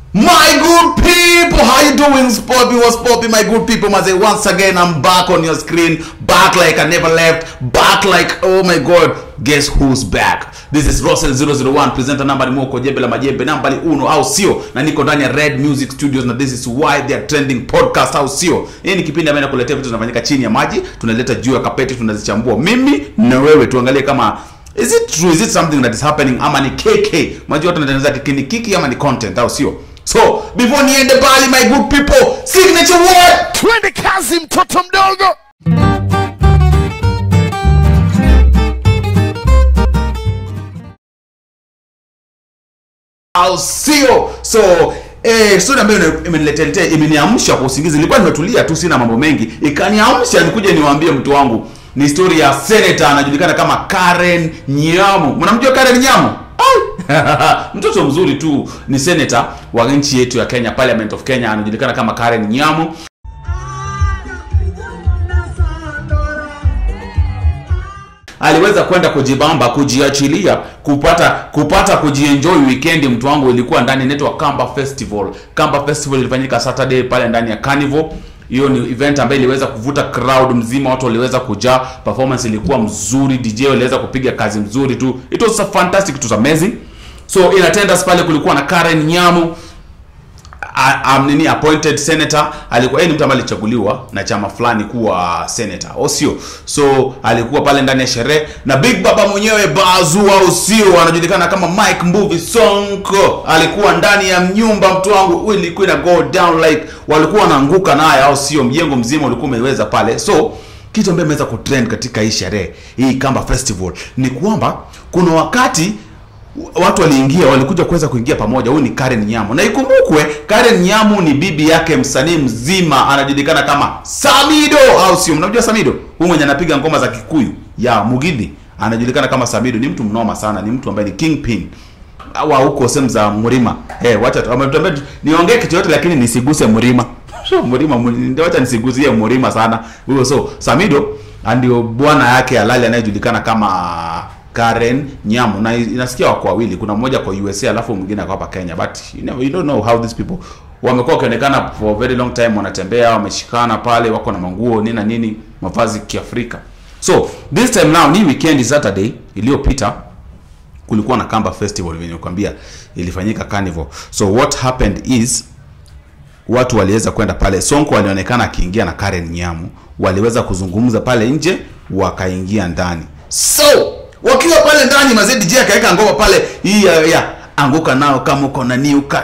My good people, how you doing? Spoppy was Spoppy, my good people. Maze, once again, I'm back on your screen, back like I never left, back like oh my god, guess who's back? This is Russell 001, presenter namba ni Moko Jembe la Majembe, namba ni uno au sio? Na niko ndani ya Red Music Studios na this is why they are trending podcast au sio? Hii ni kipindi ambacho nakuletea vitu vinafanyika chini ya maji, tunaleta juu ya kapeti, tunazichambua mimi na wewe, tuangalie kama is it true, is it something that is happening ama ni KK? Unajua watu wanatengeneza kiki ni kiki ama ni content au sio? So, before niende bali my good people, signature word twende kazi mtoto mdogo au sio so eh, story ambayo ina- imeniletea imeniamsha kwa usingizi nilikuwa nimetulia tu sina mambo mengi ikaniamsha nikuje niwaambie mtu wangu ni story ya senator anajulikana kama Karen Nyamu mnamjua Karen Nyamu Ai! mtoto mzuri tu ni senator wa nchi yetu ya Kenya Parliament of Kenya anajulikana kama Karen Nyamu aliweza kwenda kujibamba kujiachilia kupata kupata kujienjoy weekend mtu wangu ilikuwa ndani inaitwa Kamba Festival Kamba Festival ilifanyika Saturday pale ndani ya Carnival hiyo ni event ambayo iliweza kuvuta crowd mzima watu waliweza kujaa performance ilikuwa mzuri DJ waliweza kupiga kazi mzuri tu it was a fantastic it was amazing so in attendance pale kulikuwa na Karen Nyamu a- am- nini appointed senator alikuwa yeye ni mtu ambaye alichaguliwa na chama fulani kuwa senator au sio so alikuwa pale ndani ya sherehe na big baba mwenyewe bazu au sio anajulikana kama mike mbuvi sonko alikuwa ndani ya nyumba mtu wangu ilikuwa ina go down like walikuwa wanaanguka naye au sio mjengo mzima ulikuwa umeweza pale so kitu ambayo imeweza kutrend katika hii sherehe hii kamba festival ni kwamba kuna wakati watu waliingia walikuja kuweza kuingia pamoja huyu ni Karen Nyamu na ikumbukwe Karen Nyamu ni bibi yake msanii mzima anajulikana kama Samido au sio mnamjua Samido huyu mwenye anapiga ngoma za Kikuyu ya Mugithi anajulikana kama Samido ni mtu mnoma sana ni mtu ambaye ni kingpin wa huko sehemu za Mlima eh wacha tu- ametuambia tu- niongee kitu yote lakini nisiguse Mlima so Mlima Mlima, ndio wacha nisiguzie Mlima sana huyo so Samido ndio bwana yake halali anayejulikana kama Karen Nyamu na inasikia wako wawili, kuna mmoja kwa USA alafu mwingine ako hapa Kenya, but you, never, you don't know how these people wamekuwa wakionekana for a very long time, wanatembea wameshikana pale, wako na manguo nini na nini, mavazi kiafrika. So this time now ni weekend Saturday iliyopita kulikuwa na Kamba Festival venye nikwambia ilifanyika Carnival. So what happened is watu waliweza kwenda pale sonko alionekana akiingia na karen nyamu waliweza kuzungumza pale nje wakaingia ndani so wakiwa pale ndani mazee dj akaweka ngoma pale hii ya, ya anguka nao kama uko na niuka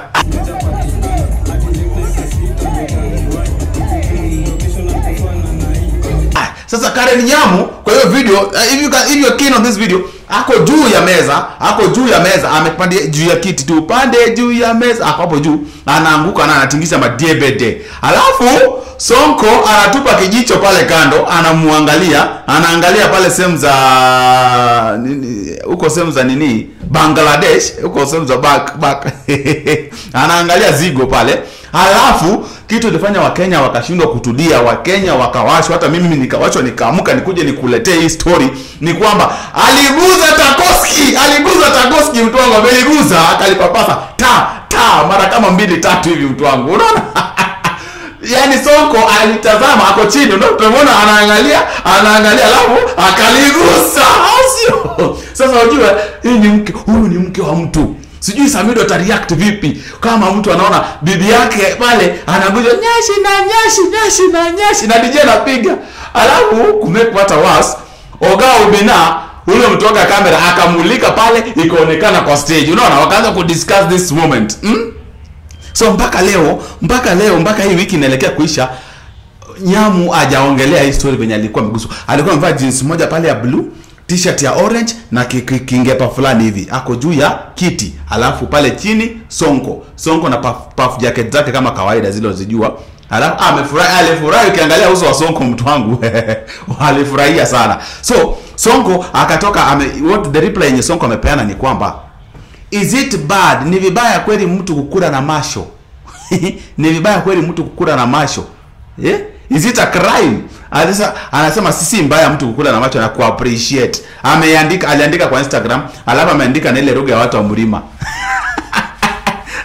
Ah, sasa Karen Nyamu kwa hiyo video uh, if you can, if you are keen on this video ako juu ya meza ako juu ya meza amepandia juu ya kiti tu pande juu ya meza ako hapo juu anaanguka na anatingisha madebede alafu Sonko anatupa kijicho pale kando anamwangalia anaangalia pale sehemu za nini huko sehemu za nini Bangladesh huko sehemu za back back anaangalia zigo pale halafu kitu ilifanya wakenya wakashindwa kutulia wakenya wakawashwa hata mimi nikawashwa nikaamka nikuje nikuletee hii story ni kwamba aliguza takoski aliguza takoski mtu wangu ameliguza akalipapasa ta ta mara kama mbili tatu hivi mtu wangu unaona yaani soko alitazama ako chini ndio tunamwona anaangalia anaangalia alafu akaligusa au sio sasa unajua hii ni mke huyu ni mke wa mtu sijui samido atareact vipi kama mtu anaona bibi yake pale anaguja nyashi na nyashi nyashi na nyashi na DJ anapiga alafu kumepata was oga ubina ule mtu wake kamera akamulika pale ikaonekana kwa stage unaona wakaanza kudiscuss this moment hmm? so mpaka leo mpaka leo mpaka hii wiki inaelekea kuisha nyamu hajaongelea hii story venye alikuwa ameguswa alikuwa amevaa jeans moja pale ya blue t-shirt ya orange na ki- ki- kingepa fulani hivi ako juu ya kiti alafu pale chini sonko sonko na puff, puff jacket zake kama kawaida zile uzijua alafu ah, amefurahi alifurahi ukiangalia uso wa sonko mtu wangu alifurahia sana so sonko akatoka ame, what the reply yenye sonko amepeana ni kwamba is it bad ni vibaya kweli mtu kukula na masho ni vibaya kweli mtu kukula na masho eh? is it a crime Anasema, anasema sisi mbaya mtu kukula na macho na kuappreciate ameandika aliandika kwa instagram alafu ameandika na ile lugha ya watu wa mlima so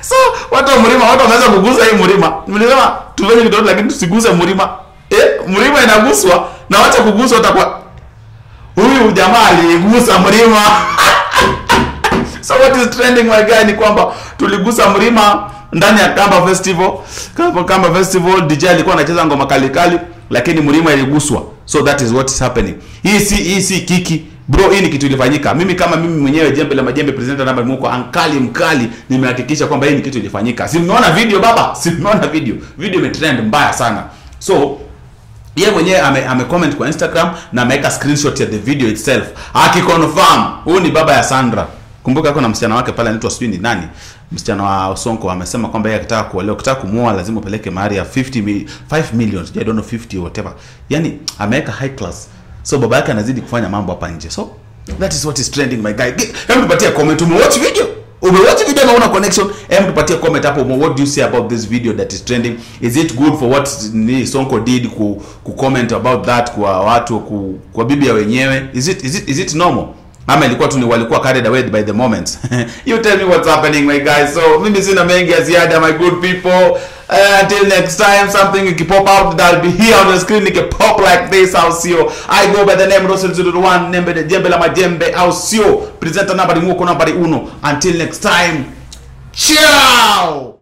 watu wa mlima watu wameanza kugusa hii mlima mlisema tufanye kitu lakini tusiguse mlima eh mlima inaguswa na wacha kuguswa utakuwa huyu jamaa aligusa mlima so what is trending my guy ni kwamba tuligusa mlima ndani ya Kamba Festival Kamba, Kamba Festival DJ alikuwa anacheza ngoma kali kali lakini mlima iliguswa so that is what is happening hii si hii si kiki bro hii ni kitu ilifanyika mimi kama mimi mwenyewe jembe la majembe presenter namba muko ankali mkali nimehakikisha kwamba hii ni kitu ilifanyika si mmeona video baba si mmeona video video imetrend mbaya sana so yeye mwenyewe ame, ame comment kwa Instagram na ameweka screenshot ya the video itself akiconfirm huyu ni baba ya Sandra kumbuka kuna msichana wake pale anaitwa sijui ni nani msichana wa Sonko amesema kwamba yeye akitaka kuolewa ukitaka kumuoa lazima upeleke mahari ya 50 mi, 5 million I don't know 50 or whatever yani ameweka high class so baba yake anazidi kufanya mambo hapa nje so that is what is trending my guy Ge- hebu tupatie comment umewatch video umewatch video na una connection hebu tupatie comment hapo what do you say about this video that is trending is it good for what ni Sonko did ku, ku comment about that kwa watu ku, kwa bibi ya wenyewe is it is it is it normal ama ilikuwa tu ni walikuwa carried away by the moment you tell me what's happening my guys so mimi sina mengi ya ziada my good people uh, until next time something ikipop out that'll be here on the screen ikipop like this au sio i go by the name Russell 01 nembe de jembe la majembe au sio presenter nambari muko nambari uno until next time ciao